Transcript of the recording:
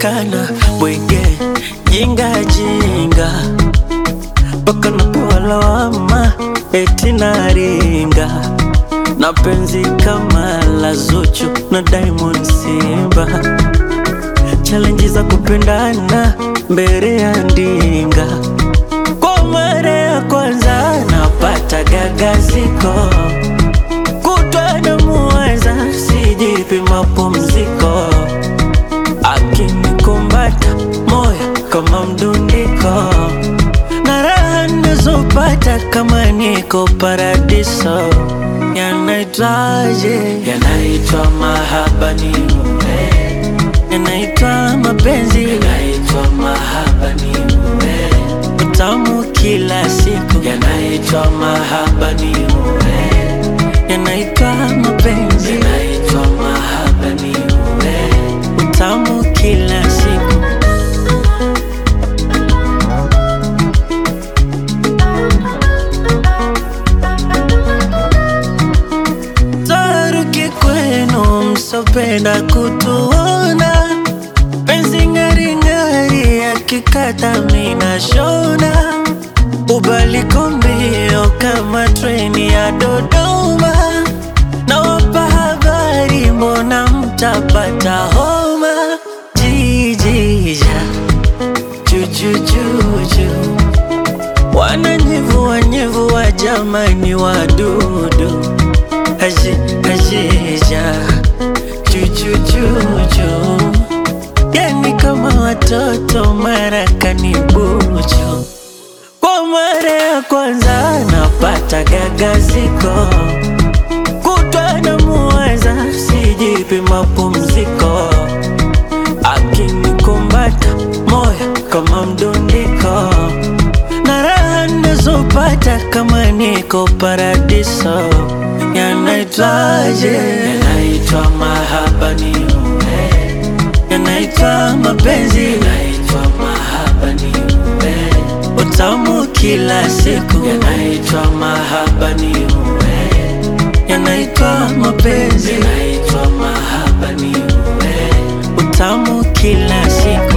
naonekana bwege, jinga jinga, mpaka napewa lawama eti naringa na penzi kama la Zuchu na Diamond Simba, challenge za kupendana mbele ya ndinga. Kwa mara ya kwanza napata gagaziko, kutwa na muwaza, sijipi mapumziko, akinikumbata moyo kama mdundiko, na raha nazopata kama niko paradiso. Yanaitwaje? Yanaitwa mahaba ni mume, yanaitwa mapenzi, yanaitwa mahaba ni mume, utamu kila siku, yanaitwa mahaba ni mume, yanaitwa mapenzi, yanaitwa mahaba ni mume, utamu kila siku. Taruki kwenu msopenda kutuona, penzi ng'aring'ari yakikata mina shona, ubaliko mbio kama treni ya Dodoma, nawapa habari, mbona mtapata homa? Jijija jujujuju wananyevua nyevua, jamani wadudu Aje, ajeja chuchuchuchu, yani kama watoto marakani bucho. Kwa mara ya kwanza napata gagaziko, kutwa na muwaza, sijipi mapumziko, akinikumbata moyo kama mdundiko, na raha nazopata kama niko paradiso. Yanaitwaje? Yanaitwa mahaba ni mume, yanaitwa mapenzi, yanaitwa mahaba ni mume, utamu kila siku, yanaitwa mahaba ni mume, yanaitwa mapenzi, yanaitwa mahaba ni mume, utamu kila siku.